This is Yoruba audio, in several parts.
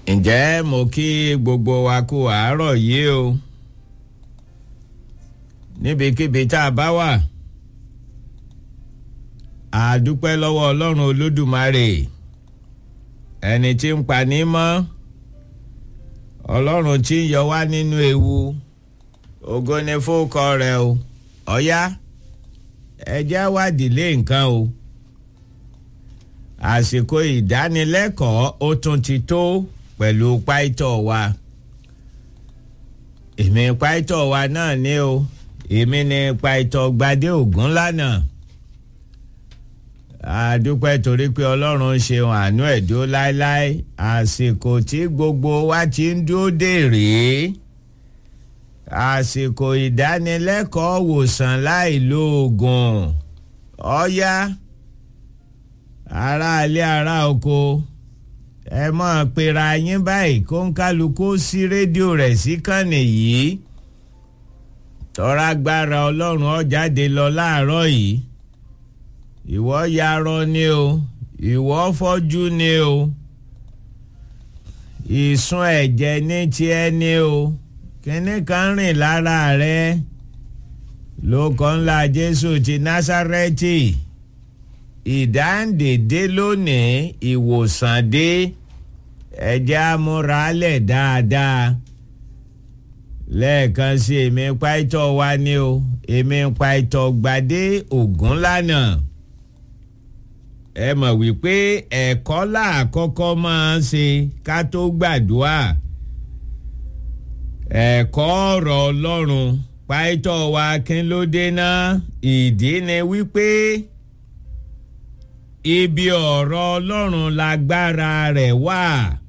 ǹjẹ́ mo kí gbogbo wa kú àárọ̀ yìí o níbikíbi tá a bá wà a dúpẹ́ lọ́wọ́ ọlọ́run olódùmarè ẹni tí ń pa ní mọ́ ọlọ́run tí ń yọ wá nínú ewu ògo ni fókọ rẹ o ọ̀yá ẹjẹ́ wádìí lé nǹkan o àsìkò ìdánilẹ́kọ̀ọ́ ó tún ti tó pẹ̀lú páìtọ̀ wa èmi páìtọ̀ wa náà ni o èmi ni páìtọ̀ gbadé ògún lánàá àdúpẹ́ torí pé ọlọ́run ṣeun àánú ẹ̀ dúró láéláé àsìkò tí gbogbo wa ti ń dúró dè rèé àsìkò ìdánilẹ́kọ̀ọ́ wòsàn láì lo oògùn ọ̀yá aráalé ará oko ẹ mọ̀ pera yín báyìí kó ń kálukú sí rédíò rẹ̀ sí kànnì yìí tọ́ra gbára ọlọ́run ó jáde lọ láàárọ̀ yìí ìwọ yarọ ni o ìwọ fọ́jú ni o ìsun ẹ̀jẹ̀ ní tiẹ̀ ni o kínní kan rìn lára rẹ lóko ńlá jésù ti násárẹ́tì ìdáǹdè dé lónìí ìwòsàn dé ẹ̀jẹ̀ amúralẹ̀ dáadáa lẹ́ẹ̀kan sí èmi pàìtọ́ wa ni o èmi pàìtọ́ gbadé ògún lánàá ẹ mọ̀ wípé ẹ̀kọ́ làkọ́kọ́ máa ń ṣe ká tó gbàdúrà ẹ̀kọ́ ọ̀rọ̀ ọlọ́run pàìtọ́ wa kí ló dé náà ìdí ni wípé ibi ọ̀rọ̀ ọlọ́run lágbára rẹ̀ wà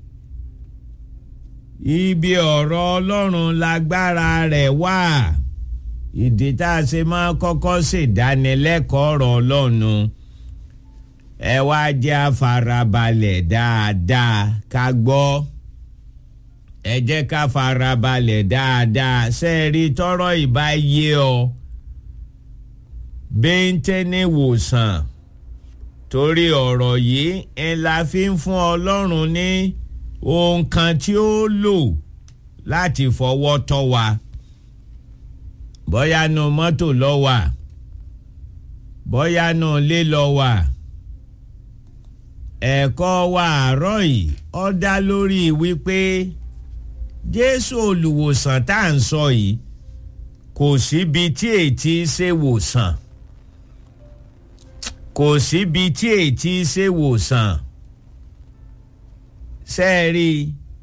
ibi ọ̀rọ̀ ọlọ́run lágbára rẹ̀ wà ìdí tá a ṣe máa kọ́kọ́ ṣèdánilẹ́kọ̀ọ́ ọ̀rọ̀ ọlọ́run ẹ wá jẹ́ àfarabalẹ̀ dáadáa ká gbọ́ ẹ jẹ́ ká farabalẹ̀ dáadáa sẹ́ẹ̀rí tọ́rọ̀ ìbá yé ọ bẹ́ńtẹ́ ní wòsàn torí ọ̀rọ̀ yìí ń la fi ń fún ọlọ́run ní ohun kan tí ó lò láti fọwọ́ tọ́ wa bóyá nu mọ́tò lọ wà bóyá nu ilé lọ wà ẹ̀kọ́ wa àárọ̀ yìí ó dá lórí wípé jésù olùwòsàn tá à ń sọ yìí kò síbi tí ètí ṣe wòsàn kò síbi tí ètí ṣe wòsàn sẹ́ẹ̀rí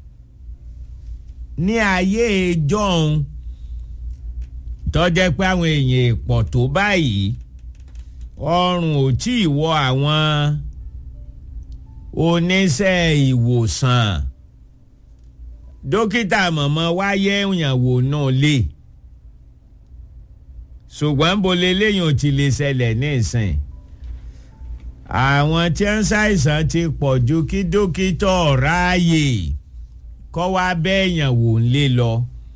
ní ayé ìjọ́un tọ́jẹ́ pé àwọn èèyàn pọ̀ tó báyìí ọrùn ò tí ì wọ àwọn oníṣẹ́ ìwòsàn dókítà mọ̀mọ́ wáyé ìyàwó náà lè ṣùgbọ́n bolè lẹ́yìn ò ti lè ṣẹlẹ̀ ní ìsìn àwọn tí ń ṣàìsàn ti pọ̀ ju kí dókítà ráàyè kọ́ wá bẹ́ẹ̀yàn wò ń lé lọ.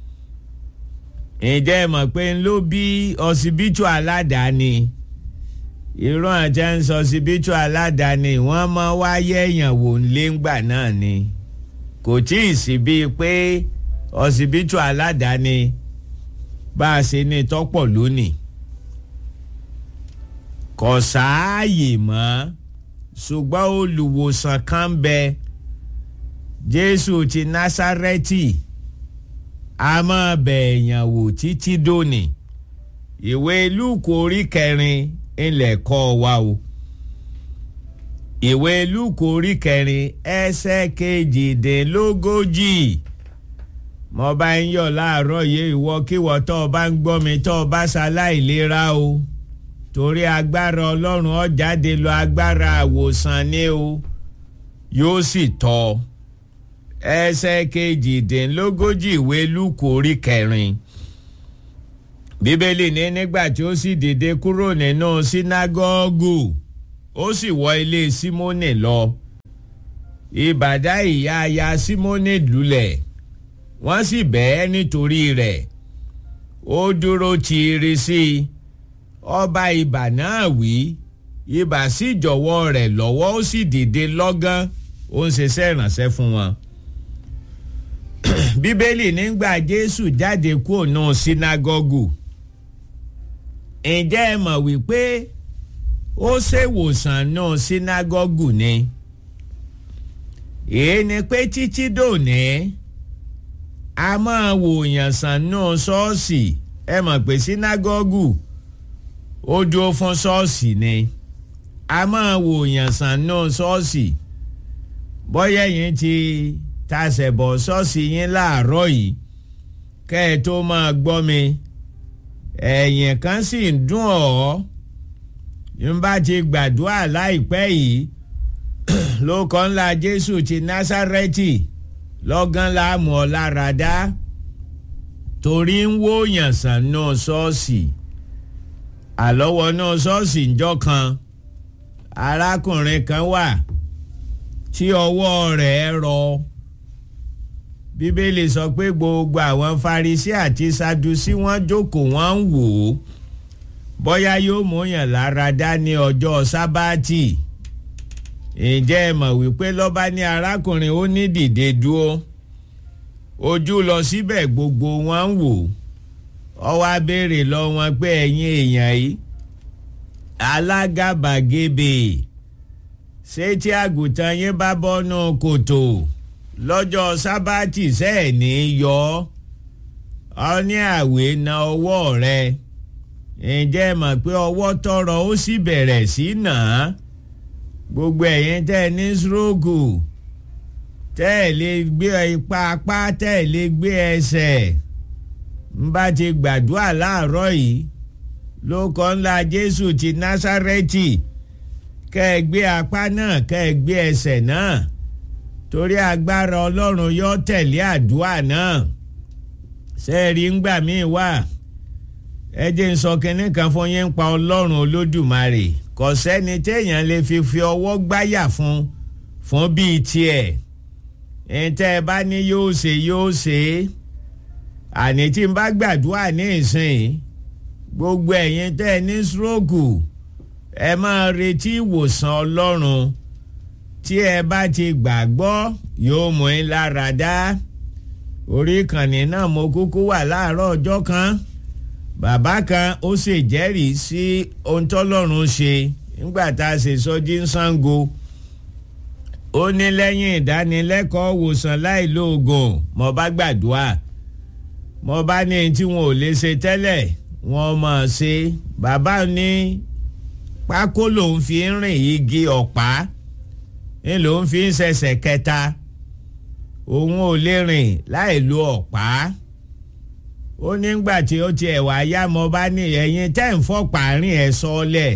ǹjẹ́ ẹ mọ̀ pé ń ló bí ọsibítù aládàáni irú àti ń sọ ọsibítù aládàáni wọ́n mọ wáyé èèyàn wò ń lé ńgbà náà ni kò tí ì sí bíi pé ọsibítù aládàáni bá a ṣe ní tọ́pọ̀ lónìí kò sáàyè mọ́ ṣùgbọ́n olùwòsàn kan ń bẹ jésù ti násárẹ́tì a máa bẹ̀ èèyàn wò títí dòní ìwé lúùkù orí kẹrin ilẹ̀ kọ́ wa o ìwé lúùkù orí kẹrin ẹsẹ̀ kejìdínlógójì mo bá ń yọ̀ láàárọ̀ yìí ìwọ kíwọ tó o bá ń gbọ́ mi tó o bá ṣaláìlera o torí agbára ọlọ́run ó jáde lọ agbára àwòsàn ni o yóò sì tọ́ ẹsẹ̀ kejìdínlógójì ìwé lúkù orí kẹrin bíbélì ní nígbà tí ó sì dìde kúrò nínú sínágọ́gù ó sì wọ ilé símónì lọ ìbàdá ìyá aya símónì lulẹ̀ wọ́n sì bẹ́ẹ̀ nítorí rẹ̀ ó dúró tiiri sí i ọba ibà náà wí ibà sì jọ̀wọ́ rẹ̀ lọ́wọ́ ó sì dìde lọ́gán ó ń ṣiṣẹ́ ìrànṣẹ́ fún wọn bíbélì nígbà jésù jáde kúrò náà sínágọ́gù ǹjẹ́ ẹ mọ̀ wípé ó ṣèwòsàn náà sínágọ́gù ni èyí ni pé títí dòní a máa wòyàn sàn náà ṣọ́ọ̀ṣì ẹ mọ̀ pé sínágọ́gù ó dúró fún ṣọ́ọ̀ṣì ni a máa wòyàn sàn náà ṣọ́ọ̀ṣì bọ́yá yín ti tasẹ̀ bọ̀ ṣọ́ọ̀ṣì yín láàárọ̀ yìí kẹ́ ẹ tó máa gbọ́ mi ẹ̀yìn kan sì ń dùn ọ́ n bá ti gbàdúrà láìpẹ́ yìí lóko ńlá Jésù ti Násárẹ́tì lọ́gán láàmú ọ lára dá torí ń wòyàn sàn náà ṣọ́ọ̀ṣì àlọ́wọ́ náà ṣọ́ọ̀ṣì ńjọ́ kan arákùnrin kan wà tí ọwọ́ rẹ̀ rọ bíbélì sọ pé gbogbo àwọn Farisí àti Sadusí wọ́n jókòó wọ́n ń wò ó bóyá yóò múyàn lára dá ní ọjọ́ sábàtì ǹjẹ́ ẹ mọ̀ wípé lọ́ba ní arákùnrin ó ní dìde dúró ojú lọ síbẹ̀ gbogbo wọn ń wò ó wá béèrè lọ wọn pé ẹ̀yin èèyàn yìí alágàbàgebè ṣé tí àgùntàn yín bá bọ́nú kòtò lọ́jọ́ sábàtì sẹ́ẹ̀ ní yọ ọ ní àwé na ọwọ́ rẹ ǹjẹ́ mọ̀ pé ọwọ́ tọrọ ó sì bẹ̀rẹ̀ sí nà á gbogbo ẹ̀yin tẹ́ ẹ ní stroke tẹ́ ẹ lè gbé ipa apá tẹ́ ẹ lè gbé ẹsẹ̀ ń bá ti gbàdúrà láàárọ̀ yìí ló kọ́ ńlá Jésù ti Násárẹ́tì kẹ́ ẹ gbé apá náà kẹ́ ẹ gbé ẹsẹ̀ náà torí agbára Ọlọ́run yóò tẹ̀lé àdúrà náà sẹ́ẹ̀rí ńgbà míì wà ẹ jẹ́ ń sọ kinní kan fún yín pa Ọlọ́run Olódùmarè kò sẹ́ni téèyàn lè fi fi ọwọ́ gbáyà fún fún bíi tiẹ̀ ntẹ́ ẹ bá ní yóò ṣe yóò ṣe é àní tí n bá gbàdúrà ní ìsìn gbogbo ẹ̀yin tẹ́ ẹ ní stroke ẹ máa retí ìwòsàn Ọlọ́run tí ẹ bá ti gbàgbọ́ yóò mú yín lára dá orí ìkànnì náà mo kúkú wà láàárọ̀ ọjọ́ kan bàbá kan ó sì jẹ́rìí sí ohun tọ́lọ́run ṣe nígbà tá a ṣe sọ́jí ń Ṣàngó ó ní lẹ́yìn ìdánilẹ́kọ̀ọ́ wòsàn láì lóògùn mo bá gbàdúrà mo bá ní tí wọn ò lè ṣe tẹ́lẹ̀ wọn mọ̀ ṣe bàbá ní pákó lòun fi ń rìn igi ọ̀pá ní lòun fi ń ṣẹ̀ṣẹ̀ kẹta òun ò lè rìn láì lo ọ̀pá ó nígbà tí ó tiẹ̀ wá yá mo bá ní ẹ̀yin tẹ́ ń fọ́pá rìn ẹ̀ sọ́ọ́lẹ̀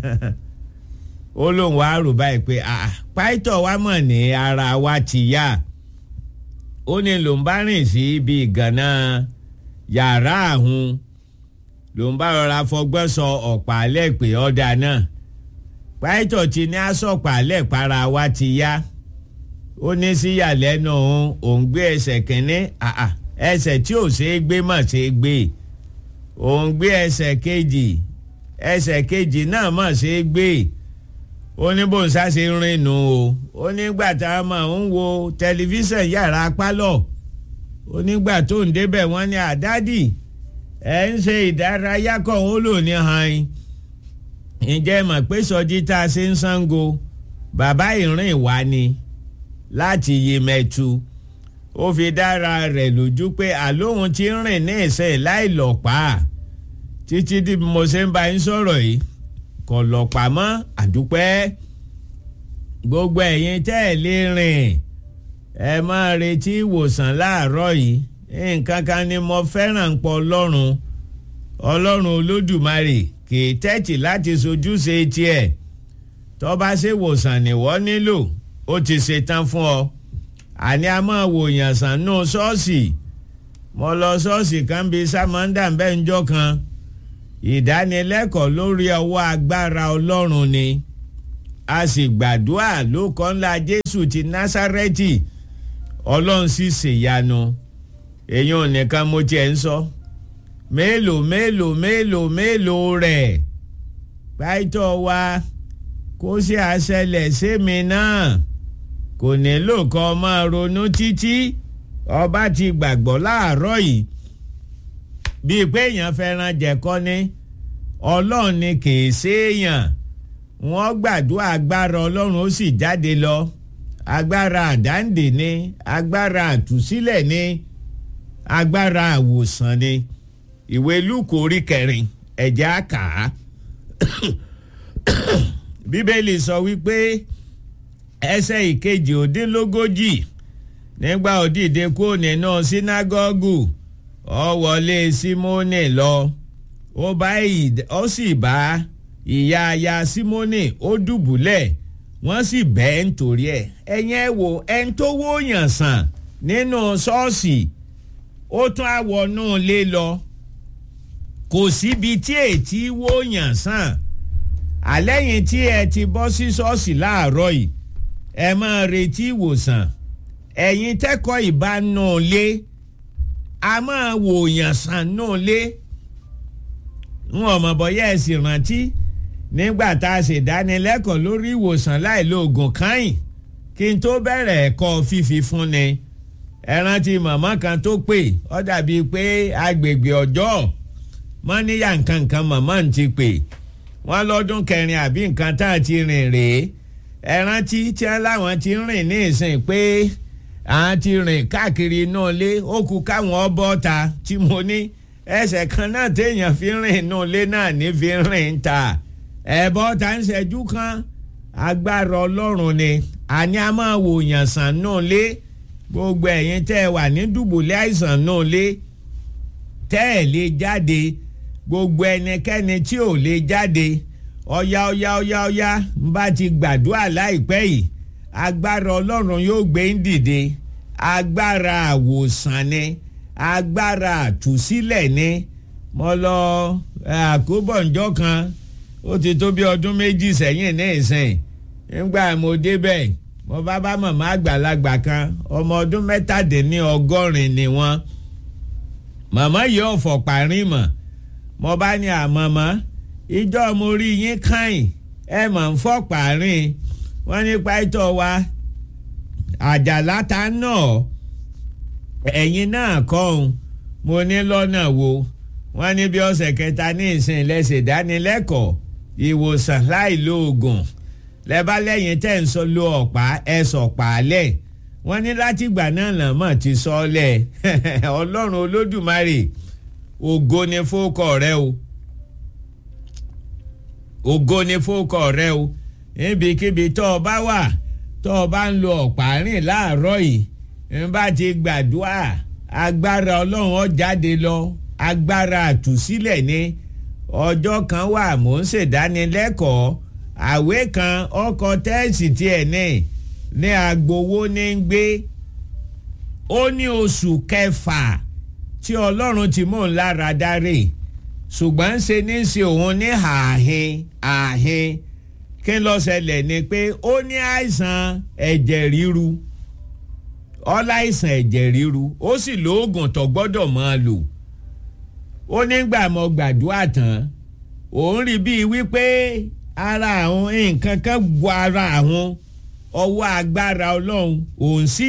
ó lóun wá rò báyìí pé pàìtọ̀ wa mọ̀ ní ara wa ti yá ó ní lòun bá rìn sí ibi ìgànná yàrá àhún lòun bá rọra fọgbọ́n sọ ọ̀pá alẹ́ pé ọ̀dà náà pàìtọ̀ ti ní àsọ̀pá alẹ́ para wa ti yá ó ní síyàlẹ́nu òun òun gbé ẹsẹ̀ kínní ẹsẹ̀ tí ò ṣeé gbé mọ̀ ṣeé gbé òun gbé ẹsẹ̀ kejì ẹsẹ̀ kejì náà mọ̀ ṣeé gbé ó ní bó ń sáṣe rìn nù o ó nígbà tá a máa ń wo tẹlifíṣàn yàrá pálọ̀ ó nígbà tó ń débẹ̀ wọ́n ní àdádì ẹ̀ ń ṣe ìdárayá kan ó lò ní han ǹjẹ́ mọ̀ pé sọjí tá a ṣe ń Ṣàngó bàbá ìrìn wá ni láti Yemẹtu ó fi dára rẹ̀ lójú pé àlóhun ti rìn ní ìsẹ̀ láì lọ́pàá títí tí mo ṣe ń bá yín sọ̀rọ̀ yìí kò lọ́pàá mọ́ àdúpẹ́ gbogbo ẹ̀yin tẹ́ ẹ̀ lè rìn ẹ máa retí ìwòsàn láàárọ̀ yìí nǹkan kan ni mo fẹ́ràn pọ̀ ọlọ́run ọlọ́run olódùmarè kì í tẹ́tì láti sojúṣe tiẹ̀ tó bá ṣe wòsàn nìwọ nílò ó ti ṣetán fún ọ àní a máa wòyàn sàn nù ṣọ́ọ̀ṣì mo lọ ṣọ́ọ̀ṣì kan bíi sámọ́ndà bẹ́ẹ̀ ń jọ́ kan ìdánilẹ́kọ̀ọ́ lórí ọwọ́ agbára ọlọ́run ni a sì gbàdúrà ló kọ́ ńlá jésù ti násárẹ́tì ọlọ́run sì ṣèyanu èyí ò nìkan mo tiẹ̀ ń sọ mélòó mélòó mélòó mélòó rẹ̀ pàìtọ́ wa kó sì àṣẹlẹ̀ sẹ́mi náà kò nílò kan máa ronú títí ọba ti gbàgbọ́ láàárọ̀ yìí bíi pé èèyàn fẹ́ràn jẹ̀kọ́ ni ọlọ́run ni kìí ṣèèyàn wọ́n gbàdúrà agbára ọlọ́run ó sì jáde lọ agbára àdáǹdè ni agbára àtúsílẹ̀ ni agbára àwòsàn ni ìwé lúkù orí kẹrin ẹ̀jẹ̀ àkà bíbélì sọ wípé ẹsẹ̀ ìkejì òdínlógójì nígbà òdìdé kúrò nínú sínágọ́gù ó wọlé símónì lọ ó sì bá ìyá aya símónì ó dùbúlẹ̀ wọ́n sì bẹ́ẹ̀ nítorí ẹ̀ ẹ̀yìn ẹ̀ wò ẹni tó wóyàn sàn nínú ṣọ́ọ̀ṣì ó tún á wọnú ilé lọ kò síbi tí ètí wóyàn sàn àlẹ́yìn tí ẹ ti bọ́ sí ṣọ́ọ̀ṣì láàárọ̀ yìí ẹ máa retí ìwòsàn ẹ̀yin tẹ́kọ̀ọ́ ìbánú lé a máa wòyàn sàn nù lé n ò mọ̀ bọ́yá ẹ sì rántí nígbà tá a ṣèdánilẹ́kọ̀ọ́ lórí ìwòsàn láìlóògùn káyìn kí n tó bẹ̀rẹ̀ ẹ̀kọ́ fífi fúnni ẹ rántí màmá kan tó pè ọ́ dàbí pé agbègbè ọjọ́ mọ́níyà nǹkan kan màmá ń ti pè wọ́n lọ́dún kẹrin àbí nǹkan tá a ti rìn rèé ẹ rántí tí wọ́n láwọn ti rìn ní ìsìn pé àwọn ti rìn káàkiri inú ilé ó kú káwọn ọbọ̀ ta tí mo ní ẹsẹ̀ kan náà téèyàn fi rìn inú ilé náà ní fi rìn ta ẹ̀bọ́ ta ń ṣẹ́jú kan agbára ọlọ́run ni àní a máa wò yàn sàn nù lé gbogbo ẹ̀yin tẹ́ ẹ wà ní dùbúlẹ̀ àìsàn nù lé tẹ́ ẹ lè jáde gbogbo ẹnikẹ́ni tí ò lè jáde ọ̀yá ọ̀yá ọ̀yá ọ̀yá ń bá ti gbàdúrà láìpẹ́ yìí agbára ọlọ́run yóò gbé ń dìde agbára àwòsàn ni agbára àtúsílẹ̀ ni mo lọ àkóbọ̀njọ́ kan ó ti tó bí ọdún méjì sẹ́yìn ní ìsìn nígbà mo débẹ̀ mo bá bá màmá àgbàlagbà kan ọmọ ọdún mẹ́tàdínní ọgọ́rin ni wọ́n màmá yìí ọ̀fọ̀ parí mọ̀ mo bá ní àmọ́mọ́ ìjọ mo rí yín káyìn ẹ mọ̀ ń fọ́ parí wọ́n ní pàtó wa àjàlá ta náà ẹ̀yin náà kọ́ ọ́n mo ní lọ́nà wo wọ́n ní bí ọ̀sẹ̀ kẹta ní ìsìn lẹ́sẹ̀ dánilẹ́kọ̀ọ́ ìwòsàn láì lo oògùn lẹ́bá lẹ́yìn tẹ́ ń sọ lo ọ̀pá ẹ sọ̀pá lẹ̀ wọ́n ní látìgbà náà làmọ́ ti sọ ọ́ lẹ̀ ọlọ́run olódùmarè ògo ni fókọ rẹ o ògo ni fókọ rẹ o níbikíbi tó o bá wà tó o bá ń lo ọ̀pá rìn láàárọ̀ yìí ń bá ti gbàdúrà agbára ọlọ́run ó jáde lọ agbára àtúsílẹ̀ ni ọjọ́ kan wà mò ń ṣèdánilẹ́kọ̀ọ́ àwé kan ọkọ̀ tẹ́ẹ̀sì tiẹ̀ ní ní agbowó ní ń gbé ó ní oṣù kẹfà tí ọlọ́run ti mú un lára dáre ṣùgbọ́n ṣe ní ṣe òun ní ààhin ààhin kí ló ṣẹlẹ̀ ni pé ó ní àìsàn ẹ̀jẹ̀ ríru ọláìsàn ẹ̀jẹ̀ ríru ó sì lóògùn tó gbọ́dọ̀ máa lò ó nígbà mo gbàdúrà tán òun rí bíi wípé ara àwọn nǹkan kan bu ara àwọn ọwọ́ agbára ọlọ́run òun sì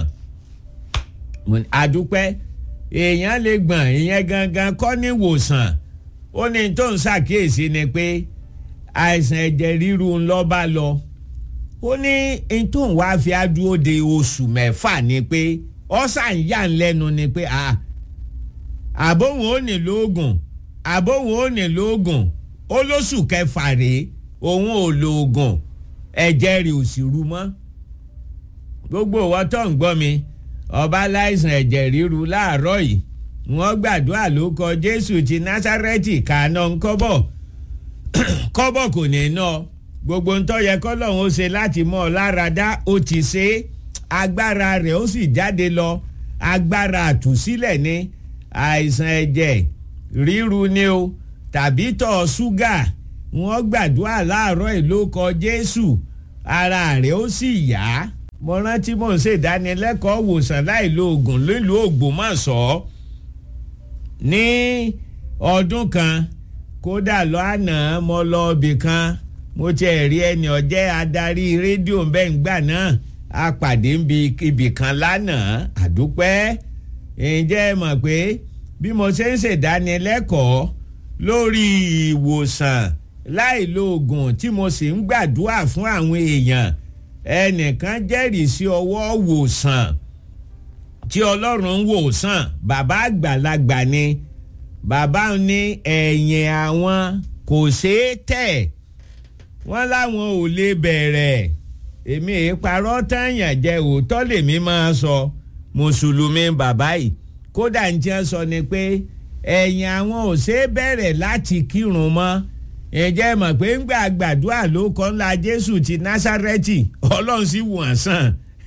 gbọ̀n àdúpẹ́ èèyàn lè gbọ̀n ìyẹn gangan kọ́ ní ìwòsàn ó ní tó ń ṣàkíyèsí ni pé àìsàn ẹ̀jẹ̀ ríru ń lọ́ bá lọ ó ní n tó ń wá fi adúró de oṣù mẹ́fà ni pé ọ̀sán yà ń lẹ́nu ni pé àbóhùn ó nílò oògùn àbóhùn ó nílò oògùn ó lóṣù kẹfà rèé òun ò lo oògùn ẹ̀jẹ̀ rẹ̀ ò sì ru mọ́ gbogbo ìwọ tó ń gbọ́ mi ọba láìsàn ẹ̀jẹ̀ ríru láàárọ̀ yìí wọ́n gbàdúrà ló kọ jésù ti násárẹ́tì kàánà ń kọ́bọ̀ kọ́bọ̀ kò ní ná gbogbo ń tọ́ yẹ kọ́lọ́hún ó ṣe láti mọ́ ọ lára dá ó ti ṣe é agbára rẹ̀ ó sì jáde lọ agbára àtúsílẹ̀ ní àìsàn ẹ̀jẹ̀ ríru ni o tàbí tọ̀ ṣúgà wọ́n gbàdúrà láàárọ̀ yìí ló kọ jésù ara rẹ̀ ó sì yá mo rántí mò ń ṣèdánilẹ́kọ̀ọ́ wòsàn láì lo oògùn nílùú ògbómọ̀ṣọ́ ní ọdún kan kódà lọ àná mo lọ ibì kan mo tiẹ̀ rí ẹni ọ̀jẹ́ adarí rédíò bẹ́ẹ̀ ń gbà náà a pàdé ibì kan lánàá àdúpẹ́ ǹjẹ́ ẹ mọ̀ pé bí mo ṣe ń ṣèdánilẹ́kọ̀ọ́ lórí ìwòsàn láì lo oògùn tí mo sì ń gbàdúrà fún àwọn èèyàn ẹnìkan jẹ́rìí sí ọwọ́ wòsàn tí ọlọ́run ń wòsàn bàbá àgbàlagbà ni bàbá ní ẹ̀yìn àwọn kò ṣeé tẹ̀ wọ́n láwọn ò lè bẹ̀rẹ̀ èmi èé parọ́ tàyàn jẹ́ òótọ́ lèmi máa sọ mùsùlùmí bàbá yìí kódà ń jẹ́ sọ ni pé ẹ̀yìn àwọn ò ṣeé bẹ̀rẹ̀ láti kírun mọ́ ǹjẹ́ mọ̀ pé ń gbà gbàdúrà ló kọ́ ńlá jésù ti násárẹ́tì ọlọ́run sì wọ̀n sàn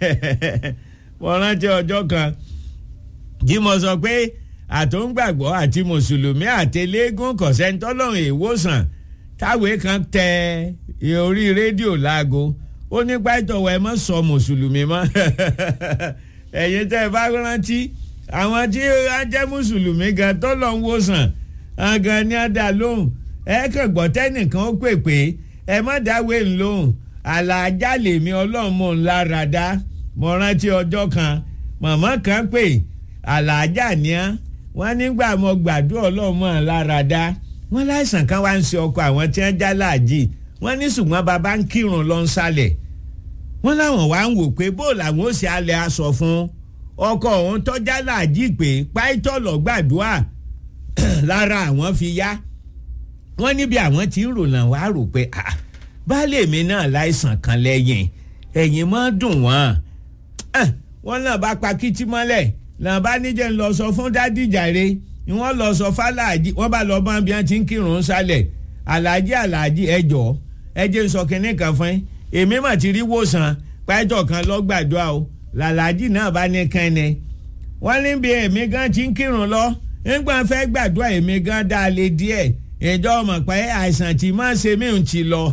wọ́n rántí ọjọ́ kan tí mo sọ pé àtòǹgbàgbọ́ àti mùsùlùmí àtẹlẹ́gùn kọ̀sẹ́ńtọ́lọ́run èèwòsàn táwé kan tẹ orí rédíò láago ó ní pàtọ́wọ́ ẹ mọ́ sọ mùsùlùmí mọ́ ẹ̀yin tẹ́ ẹ bá rántí àwọn tí wọ́n jẹ́ mùsùlùmí gan tọ́lọ́ ń wòsàn gan ni á dá lóhùn ẹ kàn gbọ́ tẹ́nìkan ó pè pé ẹ má dáwé ńlóhùn àlàájá lèmi ọlọ́run mò ń lára dá mo rántí ọjọ́ kan màmá kan pè àlàájá ni á wọ́n nígbà mo gbàdúrà ọlọ́run mò ń lára dá wọ́n láìsàn kan wá ń ṣe ọkọ àwọn tí wọ́n já láàjì wọ́n ní ṣùgbọ́n bàbá ń kírun lọ ń sálẹ̀ wọ́n láwọn wá ń wò pé bó làwọn ó ṣe alẹ́ aṣọ fún ọkọ òun tọ́já láàjì pé páìtọ́ lọ gbàdúrà lára àwọn fi yá wọ́n níbi àwọn tí ń rò náà wá rò pé baálé mi náà láìsàn kan lẹ́yìn ẹ̀yìn máa dùn wọ́n wọ́n náà bá pa kìtì mọ́lẹ̀ náà bá níjẹ́ ń lọ sọ fún dádìjàre ni wọ́n lọ sọ fàlàjì wọ́n bá lọ bá bí wọ́n ti ń kírun sálẹ̀ aláàjì aláàjì ẹjọ́ ẹjẹ́ ń sọ kínní kan fún èmi mà ti rí wòsàn pàtó kan lọ́gbàdúrà o làlájì náà bá ní kẹ́ni wọ́n ní bí èmi gan ti ń kírun lọ nígbà fẹ́ gbàdúrà èmi gan dá a lé díẹ̀ ìjọ ọmọ pé àìsàn tí máa ṣe mí ń ti lọ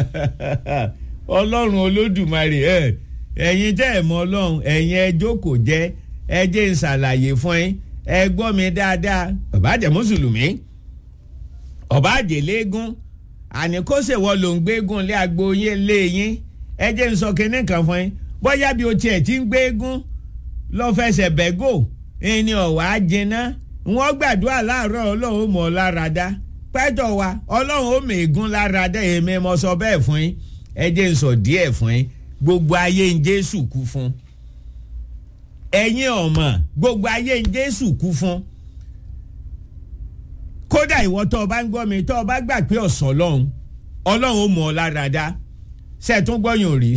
ọlọ́run olódùmarè ẹ̀ ẹ̀yin tẹ́ ẹ̀ mọ ọlọ́run ẹ̀yin ẹ jókòó jẹ́ ẹ jẹ́ ń ṣàlàyé fún yín ẹ gbọ́ mi dáadáa ọba jẹ́ mùsùlùmí ọba àjẹlẹ́gún àní kó ṣèwọ́ ló ń gbégún lé agbo yín lé yín ẹ jẹ́ ń sọ kinní kan fún yín bóyá bí o tiẹ̀ ti ń gbégún lọ́ fẹsẹ̀ bẹ́gò ẹni ọ̀wá jiná wọ́n gbàdúrà láàárọ̀ ọlọ́run mọ̀ ọ́ lára dá pẹ́tọ̀ wa ọlọ́run ó mèégún lára dá èmi mo sọ bẹ́ẹ̀ fún yín ẹ jẹ́ ń sọ díẹ̀ fún yín gbogbo ayé ń jésù kú fún ẹ̀yin ọ̀mọ̀ gbogbo ayé ń jésù kú fún kódà ìwọ tó o bá ń gbọ́ mi tó o bá gbà pé ọ̀sán ọlọ́run ọlọ́run ó mọ̀ ọ́ lára dá sẹ́ẹ̀tún gbọ́yàn rí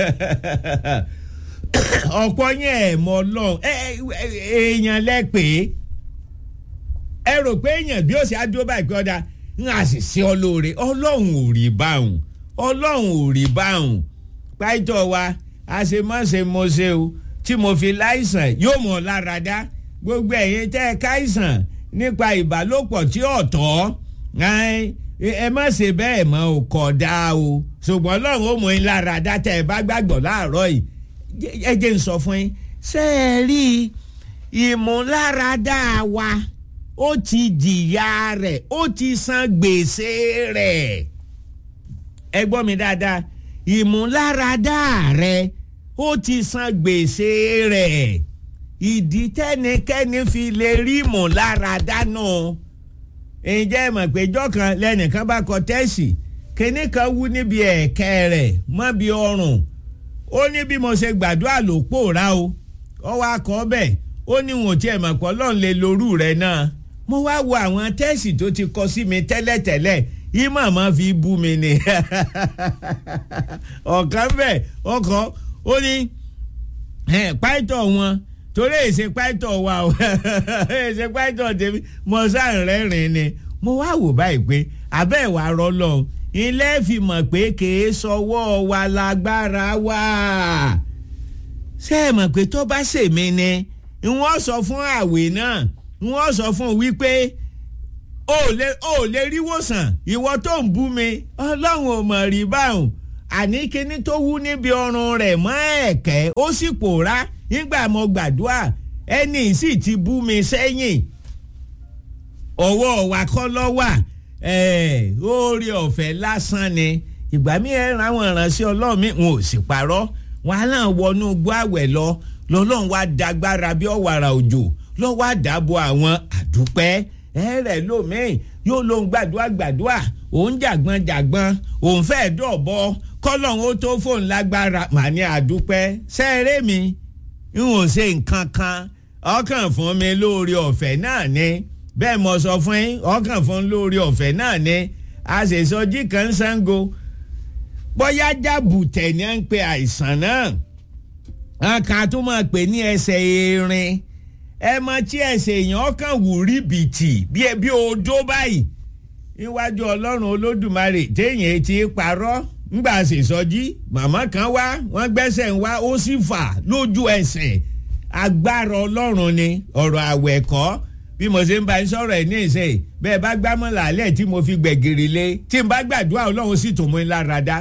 ọ̀pọ̀ yẹn ẹ̀ mọ̀ ọlọ́run èèyàn lẹ́pẹ̀ẹ́ ẹ rò pé èèyàn bí ó ṣe á dúró báyìí pé ọ̀dà ń àṣìṣe ọlọ́ọ̀rẹ́ ọlọ́run ò rí báwọn ọlọ́run ò rí báwọn pàìtọ́ wa àṣemáṣe mo ṣe o tí mo fi láìsàn yóò mọ̀ lára dá gbogbo ẹ̀yin tẹ́ ẹ káìsàn nípa ìbálòpọ̀ tí ọ̀tọ̀ ẹ má ṣe bẹ́ẹ̀ mọ́ ò kọ̀ dá o ṣùgbọ́n ọlọ́run ó mọ̀ yín lára dá tẹ́ ẹ bá gbàgbọ́ láàárọ̀ yìí ẹ jẹ́ ń sọ fún yín ṣé ẹ rí ìmúláradá wa ó ti jìyà rẹ̀ ó ti san gbèsè rẹ̀ ẹ gbọ́ mi dáadáa ìmúláradá rẹ̀ ó ti san gbèsè rẹ̀ ìdí tẹ́nikẹ́ni fi lè rí ìmúláradá náà ǹjẹ́ mọ̀ pé ìjọ́ kan lẹ́nìkan bá kọ tẹ́sì kíní kan wú níbi ẹ̀kẹ́ rẹ̀ mọ́ bí ọrùn ó ní bí mo ṣe gbàdúrà ló pòórá o ó wá kọ́ bẹ́ẹ̀ ó ní wọn ò tiẹ̀ mọ̀ pé ọlọ́run lè lorú rẹ̀ náà mo wá wo àwọn tẹ́sì tó ti kọ sí mi tẹ́lẹ̀tẹ́lẹ̀ yìí màmá fi bú mi ni ọ̀kan bẹ́ẹ̀ ọkọ̀ ó ní pàìtọ̀ wọn torí èsè pàìtọ̀ wa o èsè pàìtọ̀ tèmi mo sáà rẹ́rìn ni mo wá wò báyìí pé abẹ́ ìwà rọlọ́ ilé fi mọ̀ pé kìí sọwọ́ wa lágbára wá ṣé ẹ mọ̀ pé tó bá ṣèmi ni wọ́n sọ fún àwẹ̀ náà wọ́n sọ fún un wípé o lè o lè rí wòsàn ìwọ tó ń bú mi ọlọ́run ò mọ̀ rí báwọn àní kíní tó wú níbi ọrùn rẹ̀ mọ́ ẹ̀kẹ́ ó sì pòórá nígbà mo gbàdúrà ẹni sì ti bú mi sẹ́yìn ọwọ́ wa kọ́ lọ́wà oore ọ̀fẹ́ lásán ni ìgbà mi ẹ̀ ra àwọn ìránṣẹ́ ọlọ́run mi n ò sì parọ́ wọn á náà wọnú gbọ́ àwẹ̀ lọ lọ́lọ́run wá dagbára bí ọ̀wàrà òjò lọ́wọ́ àdàbọ̀ àwọn àdúpẹ́ ẹ̀rẹ̀ lómìn yóò lóun gbàdúrà gbàdúrà òun jàgbọ́n jàgbọ́n òun fẹ́ dọ̀bọ kọ́lọ́run ó tó fóun lágbára màá ní àdúpẹ́ sẹ́ẹ̀rẹ́ mi n ò ṣe nǹkan kan ọkàn fún mi lóore ọ̀fẹ́ náà ni bẹ́ẹ̀ mo sọ fún yín ọkàn fún lóore ọ̀fẹ́ náà ni àṣèṣọjí kan Ṣàngó bóyá jàbùtẹ̀ ni à ń pe àìsàn náà àkàn tó máa pè ní ẹsẹ̀ erin ẹ mọ tí ẹsẹ̀ èèyàn kàn wù rí bìtì bí odó báyìí níwájú ọlọ́run olódùmarè téèyàn ti parọ́ ńgbà ṣèṣọjí màmá kan wá wọ́n gbẹ́sẹ̀ ń wá ó sì fà lójú ẹsẹ̀ agbára ọlọ́run ni ọ̀rọ̀ àwẹ̀ kọ́ bí mo ṣe ń bá ń sọ̀rọ̀ ẹ̀ ní ìṣe bẹ́ẹ̀ bá gbámọ́ làálẹ̀ tí mo fi gbẹ̀gìrì lé tí n bá gbàdúrà ọlọ́run sì tún mú in lára dá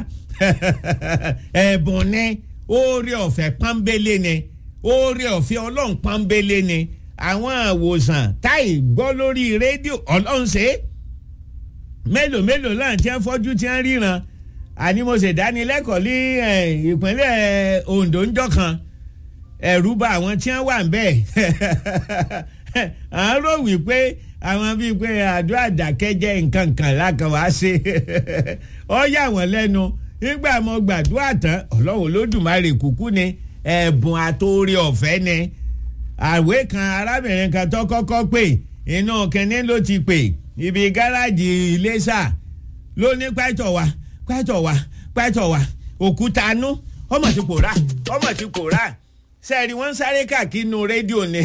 ẹ̀bùn ni oore ọ̀fẹ́ pọ́nbélé ni oore ọ̀fẹ́ ọlọ́run pọ́nbélé ni àwọn àwòsàn táì gbọ́ lórí rédíò ọlọ́run ṣe é mélòó mélòó láà tí wọ́n fọ́jú tí wọ́n ríran àní mo ṣe dánilẹ́kọ̀ọ́ ní ìpínlẹ̀ Ondo ńjọ́ kan ẹ̀rù bà àwọn tí wọ́n wà ń bẹ̀ à ń rò wípé àwọn bíi pé àdúrà dákẹ́jẹ́ nǹkan kan lákan wá ṣe ọ yà wọ́n lẹ́nu nígbà mo gbàdúrà tán ọlọ́run olódùmarè kúkú ni ẹ̀bùn àtòrí ọ̀fẹ́ ni àwé kan arábìnrin kan tó kọ́kọ́ pè inú kínní ló ti pè ibi gáràjì Iléṣà ló ní pẹ́tọ̀ wa pẹ́tọ̀ wa pẹ́tọ̀ wa òkúta nú ọmọ ti pòórá ọmọ ti pòórá sẹ́ẹ̀rì wọ́n ń sáré káàkiri nu rédíò ni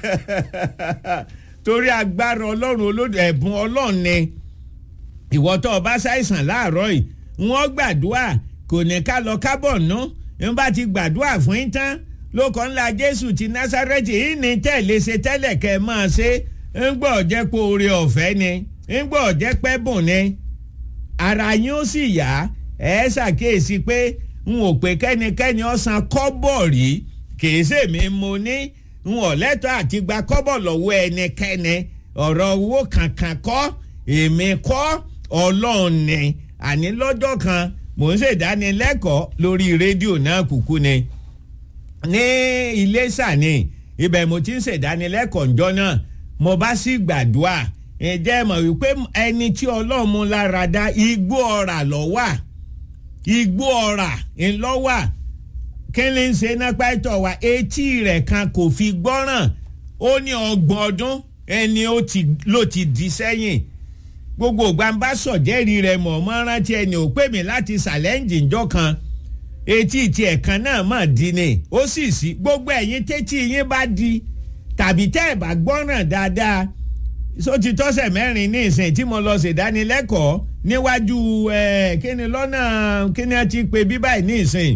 torí agbára ọlọ́run olódò ẹ̀bùn ọlọ́run ni ìwọ tó o bá ṣàìsàn láàárọ̀ yìí wọ́n gbàdúrà kò ní ká lọ kábọ̀ ná ń bá ti gbàdúrà fún yín tán lóko ńlá jésù ti násárẹ́tì yìí ní tẹ̀lé ṣe tẹ́lẹ̀ kẹ́ ẹ máa ṣe ń gbọ́ jẹ́ pé oore ọ̀fẹ́ ni ń gbọ́ jẹ́ pẹ́ bùn ni ara yín ó sì yá ẹ ṣàkíyèsí pé n ò pé kẹ́nikẹ́ni ọ̀sán kọ́bọ̀ rí kìí ṣèmi mo ní n ò lẹ́tọ̀ àti gba kọ́bọ̀ lọ́wọ́ ẹnikẹ́ni ọ̀rọ̀ owó kankan kọ́ èmi kọ́ ọlọ́run ni àní lọ́jọ́ kan mò ń ṣèdánilẹ́kọ̀ọ́ lórí rédíò náà kúkú ni ní Iléṣà ni ibẹ̀ mo ti ń ṣèdánilẹ́kọ̀ọ́ ǹjọ́ náà mo bá sì gbàdúrà ǹjẹ́ mọ̀ wípé ẹni tí ọlọ́run mú lára dá igbó ọ̀rà lọ́wà igbó ọ̀rà ńlọ́wà kí ni ń ṣe nápá ìtọ̀ wa etí rẹ̀ kan kò fi gbọ́ràn ó ní ọgbọ̀n ọdún ẹni ló ti di sẹ́yìn gbogbo gbàǹbá sọ̀jẹ́rì rẹ̀ mọ̀ mọ́ rántí ẹni ò pè mí láti ṣàlẹ́ǹjì ńjọ́ kan etí ti ẹ̀kan náà mà di ni ó sì sí gbogbo ẹ̀yin tẹ́tí yín bá di tàbí tẹ́ ẹ̀ bá gbọ́ràn dáadáa só ti tọ́sẹ̀ mẹ́rin ní ìsìn tí mo lọ ṣèdánilẹ́kọ̀ọ́ níwájú ẹ̀ kíni lọ́nà kíni a ti pè bí báyìí ní ìsìn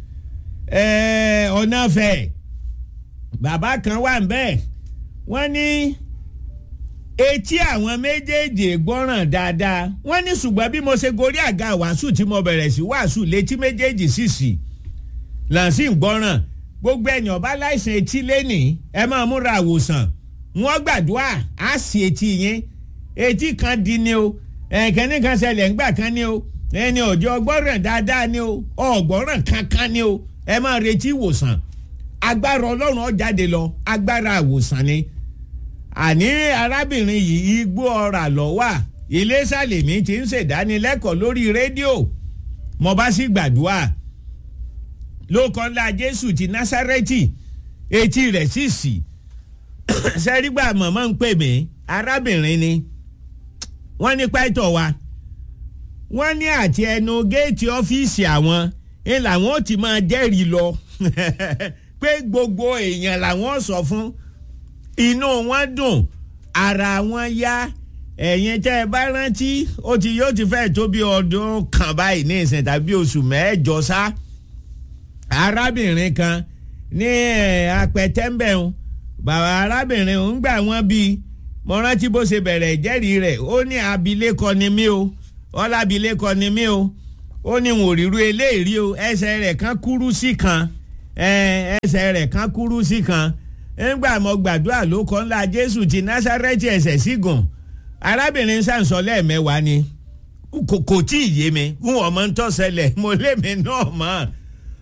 ọ̀nà fẹ̀ bàbá kan wà ń bẹ́ẹ̀ wọ́n ní etí àwọn méjèèjì gbọ́ràn dáadáa wọ́n ní ṣùgbọ́n bí mo ṣe gorí àga wàásù tí mo bẹ̀rẹ̀ sí wàásù létí méjèèjì sì sì làǹsì ń gbọ́ràn gbogbo ẹ̀yàn ọba láìsàn etí lẹ́nìí ẹ máa múra àwòsàn wọ́n gbàdúrà á sì etí yín etí kan di ni o ẹ̀kẹ́ni kan ṣẹlẹ̀ ńgbà kan ni o ẹni ọjọ́ gbọ́ràn dáadáa ni o ọ̀gbọ́ràn kankan ni o ẹ máa retí ìwòsàn agbára ọlọ́run ó jáde lọ agbára ìwòsàn ni àní arábìnrin yìí igbó ọ̀rà lọ́wà Iléṣà lèmi ti ń ṣèdánilẹ́kọ̀ọ́ lórí rédíò mo bá sì gbàdúrà lóko ńlá Jésù ti Násárẹ́tì etí rẹ̀ sì sì sẹ́rígbà mọ̀mọ́ ń pè mí arábìnrin ni wọ́n ní pàtó wa wọ́n ní àti ẹnu géètì ọ́fíìsì àwọn ń làwọn ò ti máa jẹ́rìí lọ pé gbogbo èèyàn làwọn sọ fún inú wọn dùn ara wọn yá ẹ̀yin tẹ́ ẹ bá rántí ó ti yóò ti fẹ́ tó bí ọdún kan báyìí ní ìsìn tàbí oṣù mẹ́jọ sá arábìnrin kan ní apẹ̀tẹ́mbẹ̀hún bàbá arábìnrin ń gbà wọ́n bí mo rántí bó ṣe bẹ̀rẹ̀ ìjẹ́rìí rẹ̀ ó ní abilékọ ni mí o ọlábilékọ ni mí o ó ní wọn ò ríru eléyìí o ẹsẹ̀ rẹ̀ kan kúrú sí kan ẹsẹ̀ rẹ̀ kan kúrú sí kan ńgbà mo gbàdúrà ló kọ́ ńlá jésù ti násárẹ́tì ẹsẹ̀ sígùn arábìnrin sàǹsọ lẹ́ẹ̀mẹ́wàá ni kò tí ì yé mi n ò mọ ń tọ́sẹ̀lẹ̀ mo lé mi náà mọ́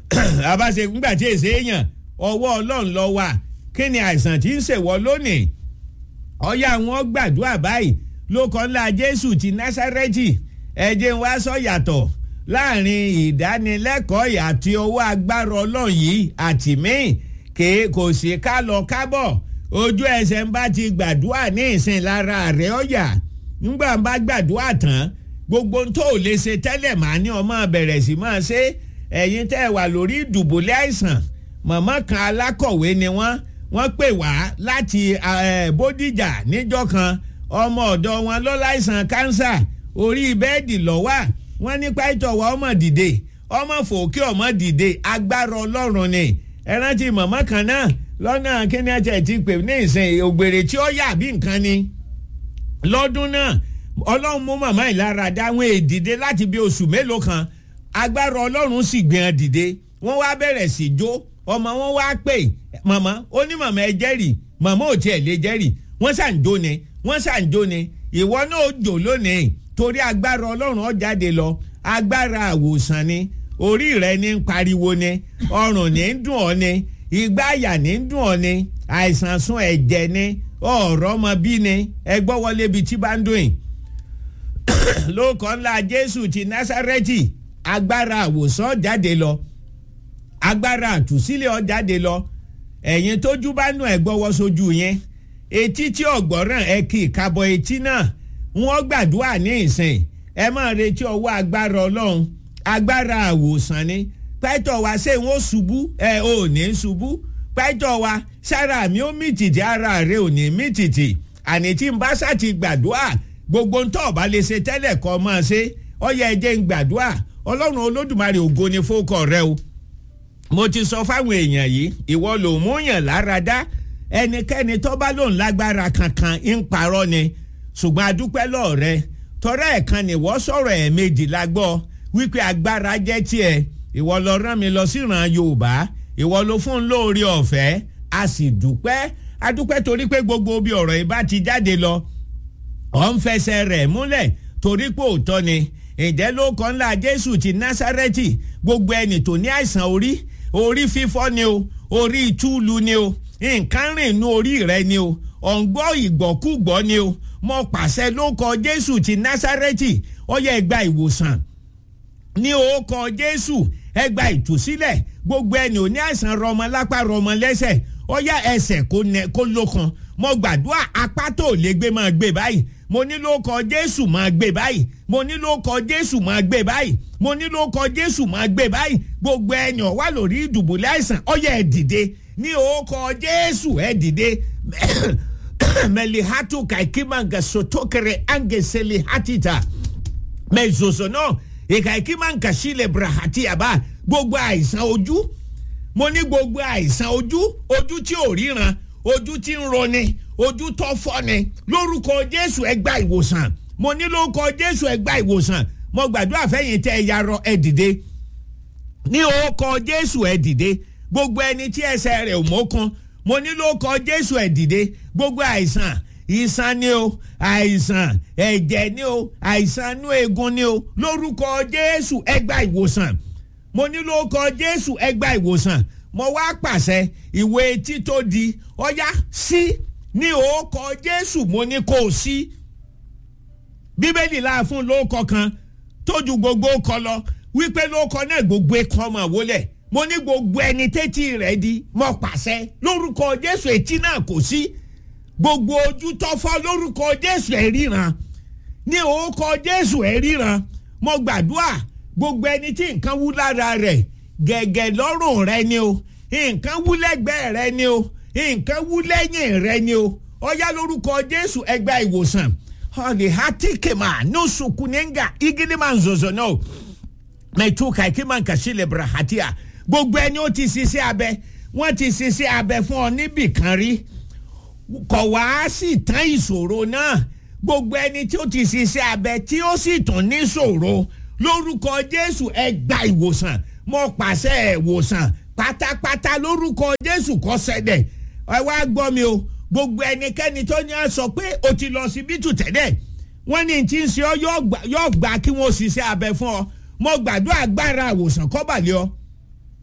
àbáṣe ńgbà tí èsè èèyàn ọwọ́ ọlọ́run lọ wà kí ni àìsàn tí ń ṣèwọ́ lónìí ọ̀yà wọn gbàdúrà báyìí ló kọ́ ńlá jésù ti násárẹ́tì ẹ̀jẹ̀ wa sọ yàtọ̀ láàrin ìdánilẹ́kọ̀ọ́ àti owó agbára ọlọ́run yìí àti míì kè kò sí ká lọ kábọ̀ ojú ẹsẹ̀ ń bá ti gbàdúrà ní ìsìn lára rẹ̀ ọ̀yà nígbà ń bá gbàdúrà tán gbogbo tó lè ṣe tẹ́lẹ̀ máa ní ọmọ bẹ̀rẹ̀ sí máa ṣe ẹ̀yin tẹ́ wà lórí ìdùbòlẹ̀ àìsàn màmá kan alákọ̀wé ni wọ́n wọ́n pè wá láti bódìjà níjọ́ kan ọmọ ọ̀dọ́ wọn ló láìsàn kánsà orí bẹ́ẹ̀dì lọ́wọ́ wọ́n nípa ìtọ̀wọ́ ọmọ dìde ọmọ fòkè ọmọ dìde agbára ọlọ́run ni ẹ rántí màmá kan náà lọ́nà kíni ẹ̀jẹ̀ ti pè ní ìsìn ògbèrè tí ó yà bí nǹkan ni lọ́dún náà ọlọ́run mú màmá ìlara dáwọn èdìdé láti bí oṣù mélòó kan agbára ọlọ́run sì gbìyàn dìde wọ́n wá bẹ̀rẹ̀ sí jó ọmọ wọn wá pè màmá ó ní màmá ẹ jẹ́rìí màmá ò tiẹ̀ lè jẹ́rìí wọ́n ṣàǹjó ni wọ́n ṣàǹjó ni ìwọ náà ó jò lónìí torí agbára ọlọ́run ó jáde lọ agbára àwòsàn ni orí rẹ ní ń pariwo ni ọrùn ní ń dùn ọ́ ni ìgbà àyà ní ń dùn ọ́ ni àìsàn sún ẹ̀jẹ̀ ni ọ̀rọ̀ ọmọ bí ni ẹgbọ́ wọlé ibi tí bá ń dùn yìí lóòkọ́ ńlá jésù ti násárẹ́tì agbára àwòsàn jáde lọ agbára àtúnṣílẹ̀ ọ jáde lọ ẹ̀yin tójú bá nù ẹ̀ gbọ́wọ́ sójú yẹn etí tí ọ̀gbọ́ràn ẹ kì í kábọ̀ etí náà wọ́n gbàdúrà ní ìsìn ẹ máa retí ọwọ́ agbára ọlọ́run agbára àwòsàn ni pẹ́tọ̀ wa ṣé wọ́n ṣubú ẹ ò ní ṣubú pẹ́tọ̀ wa sára mi ó mì tìtì ara rẹ ò ní mì tìtì àní tí n bá ṣàti gbàdúrà gbogbo ń tọ́ ọ̀bá lè ṣe tẹ́lẹ̀ kọ́ máa ṣe ọyẹ ẹjẹ ń gbàdúrà ọlọ́run olódùmarè ògo ni fókọ̀ rẹ o mo ti sọ fáwọn èèyàn yìí ìwọ ló mú yàn lára dá ẹnikẹ́ni tó bá lòun lágbára kankan ń parọ́ ni ṣùgbọ́n adúpẹ́ lọ́ọ̀rẹ́ tọ́rẹ́ ẹ̀kan nìwọ́ sọ̀rọ̀ ẹ̀ méjì la gbọ́ wípé agbára jẹ́ tiẹ̀ ìwọ lọ rán mi lọ síran yorùbá ìwọ ló fún un lóore ọ̀fẹ́ a sì dúpẹ́ adúpẹ́ torí pé gbogbo bí ọ̀rọ̀ yìí bá ti jáde lọ ọ̀ ń fẹsẹ̀ rẹ̀ múlẹ̀ torí pé òótọ́ ni ǹjẹ́ ló kọ́ ńlá jésù ti násárẹ́tì gbogbo ẹni tó ní àìsàn orí orí fífọ́ ni o orí túlù ni o nǹkan rìn inú orí rẹ ni o ọ̀ǹgbọ́ ìgbọ́kúgbọ́ ni o mo pàṣẹ ló kọ jésù ti násárẹ́tì ó yẹ gba ìwòsàn ní orúkọ jésù ẹ gba ìtúsílẹ̀ gbogbo ẹni ò ní àìsàn rọmọ lápá rọmọ lẹ́sẹ̀ ó yá ẹsẹ̀ kó lókan mo gbàdúrà apá tó lè gbé máa gbé báyìí mo ní ló kọ jésù máa gbé báyìí mo ní ló kọ jésù máa gbé báyìí mo ní ló kọ jésù máa gbé báyìí gbogbo ẹni ó wà lórí ìdùbúlẹ̀ àìsàn ó yá ẹ dìde ní orúkọ jésù ẹ dìde melihatu kaikimanga sotokere angeseli hatita mezozono ìkàìkímàǹkà sílẹ̀ brahati àbá gbogbo àìsàn ojú mo ní gbogbo àìsàn ojú ojú tí ò ríran ojú tí ń roni ojú tó fọ́ni lórúkọ jésù ẹ gba ìwòsàn mo ní lórúkọ jésù ẹ gba ìwòsàn mo gbàdúrà fẹ́yìn tẹ́ ẹ yarọ ẹ dìde ní orúkọ jésù ẹ dìde gbogbo ẹni tí ẹsẹ̀ rẹ̀ ò mọ́kàn mo ní lórúkọ jésù ẹ dìde gbogbo àìsàn ìsàn ni o àìsàn ẹ̀jẹ̀ ni o àìsàn inú eegun ni o lórúkọ jésù ẹ gba ìwòsàn mo ní lórúkọ jésù ẹ gba ìwòsàn mo wá pàṣẹ ìwé etí tó di ọyá sí ní orúkọ jésù mo ní kó o sí bíbélì láà fún lórúkọ kan tójú gbogbo kọ lọ wípé lórúkọ náà gbogbo ẹkọ ọmọ wọlé mo ní gbogbo ẹni tẹ́tí rẹ̀ di mo pàṣẹ lórúkọ jésù etí náà kò sí gbogbo ojú tó fọ́ lórúkọ jésù ẹ̀ ríran ní orúkọ jésù ẹ̀ ríran mo gbàdúrà gbogbo ẹni tí nǹkan wú lára rẹ̀ gẹ̀gẹ̀ lọ́rùn rẹ ni o nǹkan wú lẹ́gbẹ̀ẹ́ rẹ ni o nǹkan wú lẹ́yìn rẹ ni o ọyá lórúkọ jésù ẹgbẹ́ ìwòsàn ọ̀nì hatikema nusukunenga igidima nzozo náà mẹtuka ikima nkàsílẹ̀ brahatia gbogbo ẹni ó ti ṣiṣẹ́ abẹ wọ́n ti ṣiṣẹ́ abẹ fún ọ níbì kan rí kọ̀ wá sí tán ìṣòro náà gbogbo ẹni tí ó ti ṣiṣẹ́ abẹ tí ó sì tún ní ṣòro lórúkọ jésù ẹ gba ìwòsàn mo pàṣẹ ìwòsàn pátápátá lórúkọ jésù kó ṣẹlẹ̀ ẹ wá gbọ́ mi o gbogbo ẹnikẹ́ni tó ní à sọ pé o ti lọ síbítù tẹ́lẹ̀ wọ́n ní tí ń ṣe ọ yóò gbà kí wọ́n ṣiṣẹ́ abẹ fún ọ mo gbàdúrà agbára ìwòsàn kọ́bàlẹ́ ọ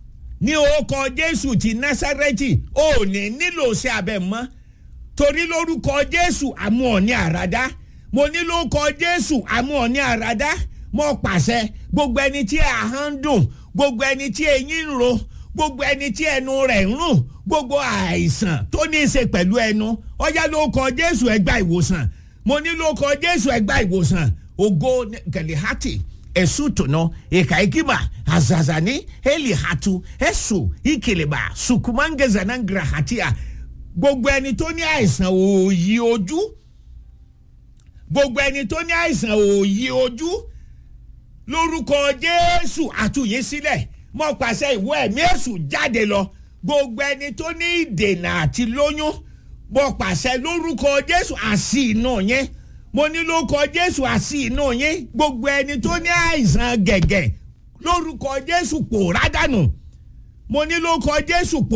ní orúkọ jésù ti násárẹ́tì ò ní nílò sí abẹ mọ́ torí lórúkọ jésù àmú ọ̀ ní àràdá mo ní lórúkọ jésù àmú ọ̀ ní àràdá mo pàṣẹ gbogbo ẹni tí ahọ́n ń dùn gbogbo ẹni tí eyín ń ro gbogbo ẹni tí ẹnu rẹ̀ ń rùn gbogbo àìsàn tó ní í ṣe pẹ̀lú ẹnu ọjà lórúkọ jésù ẹ gba ìwòsàn mo ní lórúkọ jésù ẹ gba ìwòsàn ògo gẹ̀lẹ́hàtì esutono ikaikima azazani elihatu esu ikileba sukumangezanangrahatia gbogbo ẹni tó ní àìsàn òòyì ojú gbogbo ẹni tó ní àìsàn òòyì ojú lórúkọ jésù àtúnyí sílẹ̀ mọ́ pàṣẹ ìwọ ẹ̀mí èṣù jáde lọ gbogbo ẹni tó ní ìdènà àti lóyún mọ́ pàṣẹ lórúkọ jésù àṣì inú yẹn mo ní lórúkọ jésù àṣì inú yín gbogbo ẹni tó ní àìsàn gẹ̀gẹ̀ lórúkọ jésù pòórá dànù mo ní lórúkọ jésù pòórá.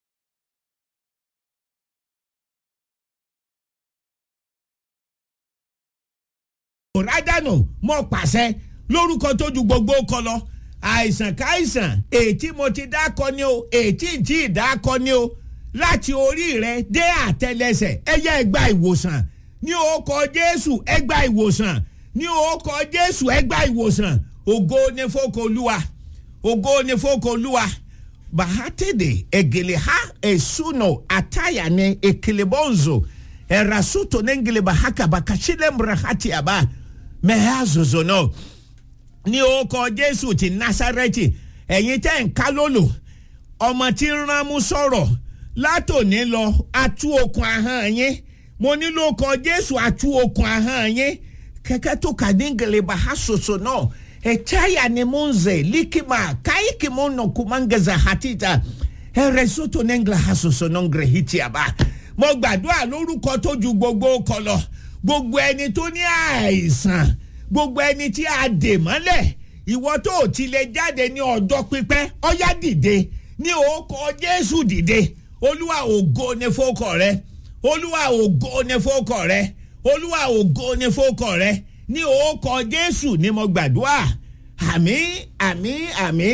pòórá dànù mo pàṣẹ lórúkọ tó ju gbogbo kọ lọ àìsàn káìsàn ètí mo ti dákọ ni o ètí tí ì dákọ ni o láti orí rẹ dé àtẹlẹsẹ ẹ yẹ ẹ gba ìwòsàn ní orúkọ jésù ẹ gba ìwòsàn ní orúkọ jésù ẹ gba ìwòsàn ògo ni fọkọlùwà ògo ni fọkọlùwà bahatede egeleha esuno atayane ekelebonzo erasuto nengele bahaka bakashile mrahati aba mehazozo no ní orúkọ jésù ti nasareti ẹ̀yin tẹ́ ń ká lólo ọmọ tí ń ránmú sọ̀rọ̀ látòní lọ atú okùn ahọ́n yín mo nílò kọ jésù àtú okùn ahọ́n yín kẹ́kẹ́ tó kà ní gẹlẹ́bà ha soso náà ẹ̀chaya ni mo ń zẹ̀ líkìmà káyìkì mo nà kùmángaza hatita ẹ̀rẹ̀ sọ́tò ní ngla ha soso náà ngẹ̀rẹ̀ hìtì àbá mo gbàdúrà lórúkọ tó ju gbogbo kọ lọ gbogbo ẹni tó ní àìsàn gbogbo ẹni tí a dè mọ́lẹ̀ ìwọ tó ò ti lè jáde ní ọjọ́ pípẹ́ ọ̀yá dìde ní orúkọ jésù dìde olúwa ògo ni fókọ rẹ olúwa ògo ni fókọ rẹ olúwa ògo ni fókọ rẹ ní orúkọ jésù ni mo gbàdúrà àmì àmì àmì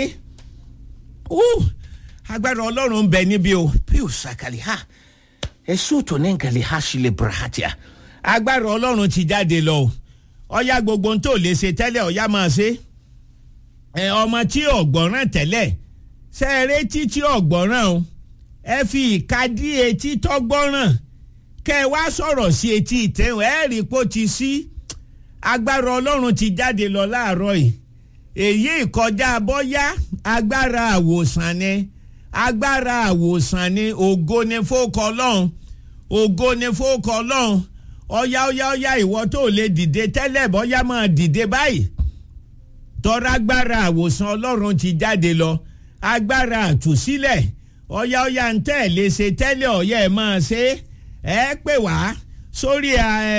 agbára ọlọ́run ń bẹ níbí o píù sàkàlì ha èso tó ní nkàlì ha sílẹ̀ brahatia agbára ọlọ́run ti jáde lọ o ọ̀yá gbogbo tó lè ṣe tẹ́lẹ̀ ọ̀yá máa ṣe ẹ ọmọ tí ọ̀gbọ́ràn tẹ́lẹ̀ sẹ́ẹ̀rẹ́ títí ọ̀gbọ́ràn o ẹ fi ìka dí etí tọ́gbọ́ràn kẹ́ ẹ wá sọ̀rọ̀ sí etí ìtẹ̀wọ̀n ẹ rí pó ti sí agbára ọlọ́run ti jáde lọ láàárọ̀ yìí èyí ìkọjá bọ́yá agbára àwòsàn ni agbára àwòsàn ni ògo ni fókọ ọlọ́run ògo ni fókọ ọlọ́run ọ̀yá ọ̀yá ọ̀yá ìwọ tó lè dìde tẹ́lẹ̀ bọ́yá máa dìde báyìí tọ́ra agbára àwòsàn ọlọ́run ti jáde lọ agbára àtúnṣílẹ̀ ọ̀yá ọ̀yá ń tẹ̀ lè ṣe tẹ́lẹ̀ ọ̀yá ẹ̀ máa ṣe ẹ pè wá sórí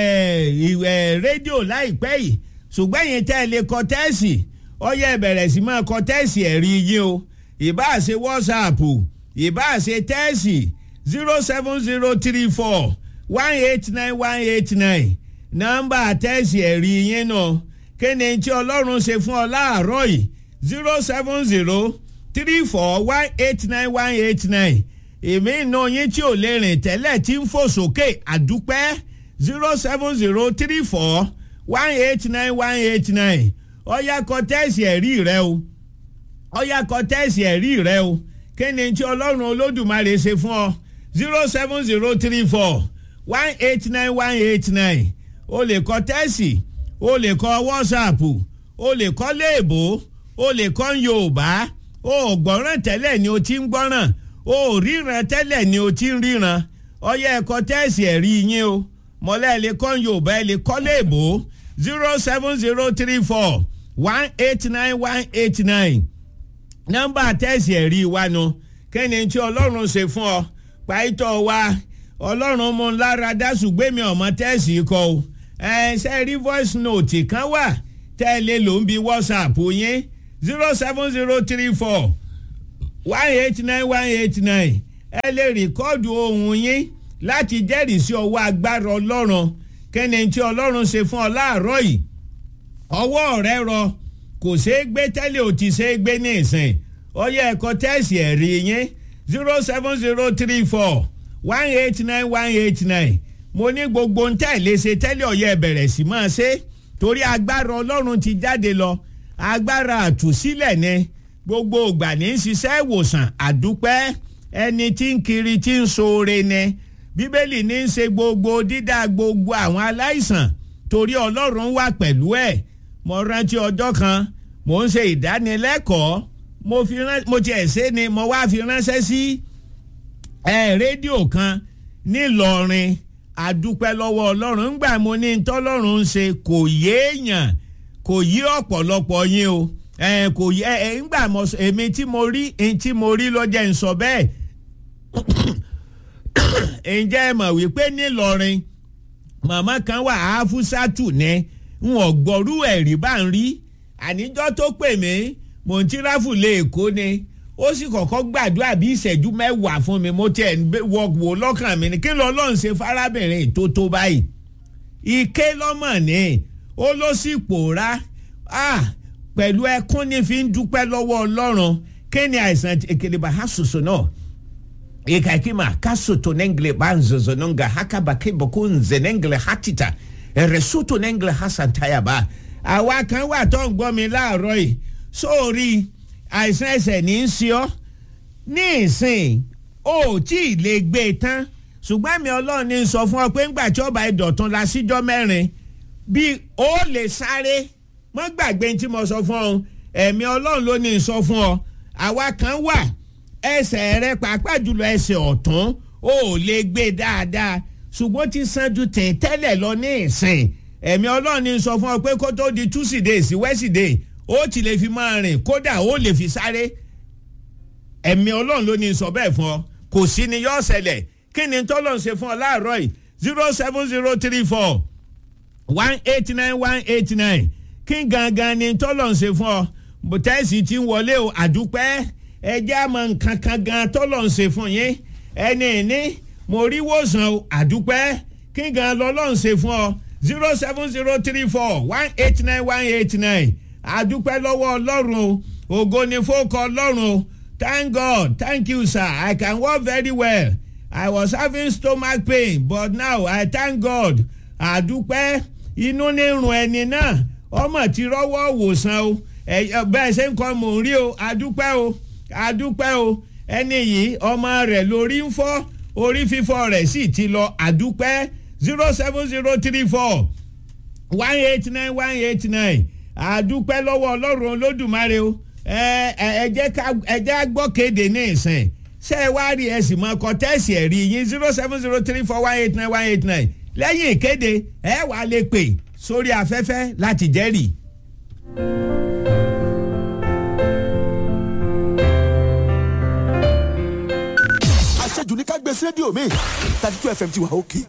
rédíò láìpẹ́ yìí ṣùgbọ́n yìí tẹ́ ẹ lè kọ tẹ́ẹ̀sì ọ̀yá ẹ bẹ̀rẹ̀ sí máa kọ tẹ́ẹ̀sì ẹ̀rí yín o ìbáà ṣe wọ́sàpù ìbáà ṣe tẹ́ẹ̀sì zero seven zero three four one eight nine one eight nine nọ́mbà tẹ́ẹ̀sì ẹ̀rí yín náà kéde tí ọlọ́run ṣe fún ọ láàárọ̀ yìí zero seven zero three four one eight nine one eight nine èmi ìná yín tí ò lè rìn tẹ́lẹ̀ tí ń fò sókè àdúpẹ́ zero seven zero three four one eight nine one eight nine ọ̀yá kọ tẹ́ẹ̀sì ẹ̀rí rẹ o ọ̀yá kọ tẹ́ẹ̀sì ẹ̀rí rẹ o kéde tí ọlọ́run olódùmarè ṣe fún ọ zero seven zero three four one eight nine one eight nine o lè kọ tẹ́ẹ̀sì o lè kọ wọ́sàpù o lè kọ léèbó o lè kọ yorùbá o ò gbọ́ràn tẹ́lẹ̀ ni o ti ń gbọ́ràn o ò ríran tẹ́lẹ̀ ni o ti ń ríran ọyẹ ẹ̀kọ́ tẹ́ẹ̀sì ẹ̀rí yín o mọ́lẹ́ ẹ̀ lè kọ́ yorùbá ẹ̀ lè kọ́ léèbó zero seven zero three four one eight nine one eight nine nọ́mbà tẹ́ẹ̀sì ẹ̀rí wa nu kẹ́ni tí ọlọ́run ṣe fún ọ pàìtọ́ wa ọlọ́run mú lára dásùgbẹ́mi ọmọ tẹ́ẹ̀sì kọ́ o ẹ ṣe rí voice note kan wà tẹ́lẹ̀ ló ń bi whatsapp yín zero seven zero three four one eight nine one eight nine ẹ lè rìkọ́ọ̀dù ohun yín láti jẹ́rìí sí ọwọ́ agbára ọlọ́run kẹ́ni tí ọlọ́run ṣe fún ọ láàárọ̀ yìí ọwọ́ rẹ rọ kò ṣeé gbé tẹ́lẹ̀ ò ti ṣeé gbé ní ìsìn ọyẹ ẹ̀kọ́ tẹ́sì ẹ̀rí yín zero seven zero three four one eight nine one eight nine mo ní gbogbo ń tẹ̀lé ṣe tẹ́lẹ̀ ọ̀yẹ́ bẹ̀rẹ̀ sí máa ṣe torí agbára ọlọ́run ti jáde lọ agbára àtúnṣílẹ̀ ni gbogbo ìgbà ní í ṣiṣẹ́ ìwòsàn àdúpẹ́ ẹni tí ń kiri tí ń ṣoore ni bíbélì ní í ṣe gbogbo dídá gbogbo àwọn aláìsàn torí ọlọ́run wà pẹ̀lú ẹ̀ mo rántí ọjọ́ kan mo ń ṣe ìdánilẹ́kọ̀ọ́ mo fi rán mo tiẹ̀ ṣe ni mo wá fi ránṣẹ́ sí ẹ rédíò kan nílọrin àdúpẹ́ lọ́wọ́ ọlọ́run ńgbà mo ní tọ́lọ́run ń ṣe kò yéèyàn kò yí ọ̀pọ̀lọpọ̀ yín o ẹ kò yẹ ẹ ńgbà mo èmi tí mo rí ẹni tí mo rí ló jẹ́ ń sọ bẹ́ẹ̀ ǹjẹ́ ẹ mọ̀ wípé nílọrin màmá kan wà áfúsátù ní n ò gbọ́rú ẹ̀rí bá ń rí àníjọ́ tó pè mí mò ń tíráfù lé èkó ni ó sì kọ́kọ́ gbàdúrà bí ìṣẹ́jú mẹ́wàá fún mi mo tiẹ̀ wọ wò lọ́kàn mi ni kí ló lọ́n ṣe fárábìnrin tó tó báyìí ike lọ́mọ̀ ni ó ló sì pòórá pẹ̀lú ẹkún ní fi ń dúpẹ́ lọ́wọ́ ọlọ́run kí ni àìsàn èkèlèbà ha soso náà ikakima kasoto nengle banzozo nonga hakaba keboko nze nengle hatita eresoto nengle hasantayaba àwa kan wà tó ń gbọ́ mi láàárọ̀ yìí sórí àìsàn ẹsẹ̀ ní í ṣe ọ́ ní ìsìn ó tí ì lè gbé e tán ṣùgbọ́n mi ọlọ́run ní sọ fún ọ pé ńgbà tí ọba ìdọ̀tún la síjọ́ mẹ́rin bí ó lè sáré mọ́ gbàgbé tí mo sọ fún ọ ẹ̀mí ọlọ́run ló ní sọ fún ọ àwa kan wà ẹsẹ̀ rẹ pàápàá jùlọ ẹsẹ̀ ọ̀tún ó lè gbé dáadáa ṣùgbọ́n ti san ju tẹ̀ tẹ́lẹ̀ lọ ní ìsìn ẹ̀mí ọlọ́run ní sọ fún ọ pé kó tó di túsìdéè sí wẹ́sìdéè ó ti lè fi máa rìn kódà ó lè fi sáré ẹ̀mí ọlọ́run ló ní sọ bẹ́ẹ̀ fún ọ kò sí ni yọ́ ṣẹlẹ̀ kí ni tọ́lọ̀ ń ṣe fún ọ láàárọ̀ yìí zero seven zero three four one eight nine one eight nine kí gangan ni tọ́lọ̀ ń ṣe fún ọ bùtẹ́sì ti ń wọlé o àdúpẹ́ ẹjẹ́ àmọ́ nǹkan kan gan tọ́lọ̀ ń ṣe fún yín ẹni ní mo rí wòsàn o àdúpẹ́ kí gan lọ́lọ́ ń ṣe fún ọ zero seven zero three four one eight nine one eight nine àdúpẹ́ lọ́wọ́ ọlọ́run o ògo ni fóòkọ ọlọ́run o thank god thank you sir i can walk very well i was having stomach pain but now i thank god àdúpẹ́ inú ní rùn ẹni náà ọmọ ti rọ́wọ́ wòsàn o bẹ́ẹ̀ ṣe ń kọ́ mò ń rí o àdúpẹ́ o àdúpẹ́ o ẹni yìí ọmọ rẹ̀ lórí ń fọ́ orí fífọ́ rẹ̀ sì ti lọ àdúpẹ́ zero seven zero three four one eight nine one eight nine àdúpẹ́ lọ́wọ́ ọlọ́run olódùmarè o ẹ jẹ́ gbọ́ kéde ní ìsìn ṣé ẹ wá rí ẹ sì mọ ọkọ tẹ́sì ẹ̀rí yín zero seven zero three four one eight nine one eight nine lẹ́yìn ìkéde ẹ wàá lè pè sórí afẹ́fẹ́ láti jẹ́rìí. àṣejù ní ká gbé sí rédíò mi thirty two fm ti wà òkè.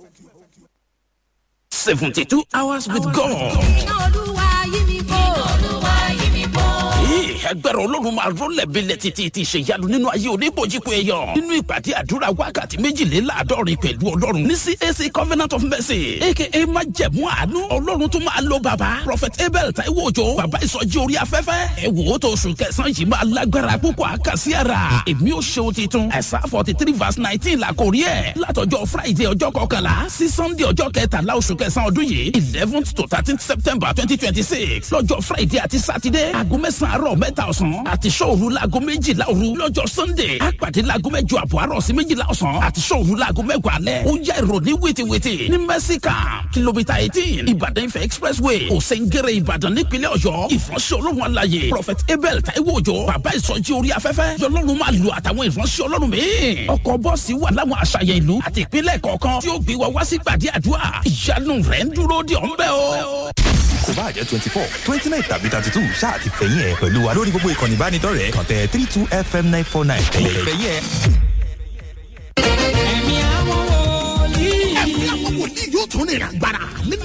seventy two hours with God. iná olúwa yí mi bò. iná olúwa yí mi bò. ẹgbẹ́rún ọlọ́run máa rọ́lẹ̀ bílẹ̀ títí ti ṣèyanu nínú ayé oníbòjìpọ̀ èèyàn nínú ìpàdé àdúrà wákàtí méjìléláàádọ́rin pẹ̀lú ọlọ́run ní cac covenant of mercy aka májẹ̀mú àánú ọlọ́run tó máa lo bàbá prophet abel taiwo ojo bàbá ìsọjí orí afẹ́fẹ́ ẹ wò ó tó oṣù kẹsàn-án yìí máa lágbára púpọ̀ àkàsí ara èmi ò ṣeun titun ẹ̀sà forty three verse nineteen la kò rí ẹ̀ látọjọ́ friday ọjọ́ kọkànlá sí sunday ọjọ́ kẹtàlá oṣù kẹsàn-án ọdún yìí eleventh to thirteenth september twenty twenty six lọ́jọ́ friday àti saturday aago mẹ́sàn-án àárọ̀ mẹ́ta ọ̀sán àti sọ́ọ̀rù laago méjìlá òru lọ́jọ́ sunday àpàdé laago mẹ́jọ àbọ̀ àárọ̀ sí méjìlá ọ̀sán àti sọ́ọ̀rù laago mẹ́wàá alẹ́ ó yá ìròní wìtìwìtì ní mẹ́síkà kìlómítà eighteen ìbàdàn ifẹ̀ expressway òsèǹgẹ̀rẹ̀ ìbàdàn nípínlẹ̀ ọ̀yọ́ ìfọ̀nsẹ̀ ọlọ́run alaye prophet abel taiwo òjò bàbá ìsọjí orí afẹ́fẹ́ yọlọ́run máa lu àtàwọn ìfọ̀nsẹ̀ ọlọ́run míì ọkọ̀ bọ́ọ̀sì wà láwọn àṣàyàn ìlú àti ìpínlẹ̀ kọ̀ọ̀kan tí ó gbé wa wá sí gbàdí àdúrà ìyanu rẹ̀ ń dúró de ọ̀nbẹ́ o kò bá jẹ́ twenty four twenty nine tàbí thirty two ṣáà ti fẹ̀yìn ẹ̀ pẹ̀lú wa lórí gbogbo ìkànnì ìbánidọ́rẹ̀ẹ́ kàn tẹ three two fm nine four nine ẹ̀yẹ̀ fẹ̀yìn ẹ̀. ẹ̀mí àwọn wòlíì. ẹ̀mí àwọn wòlíì yóò tún ní ìràgbára nínú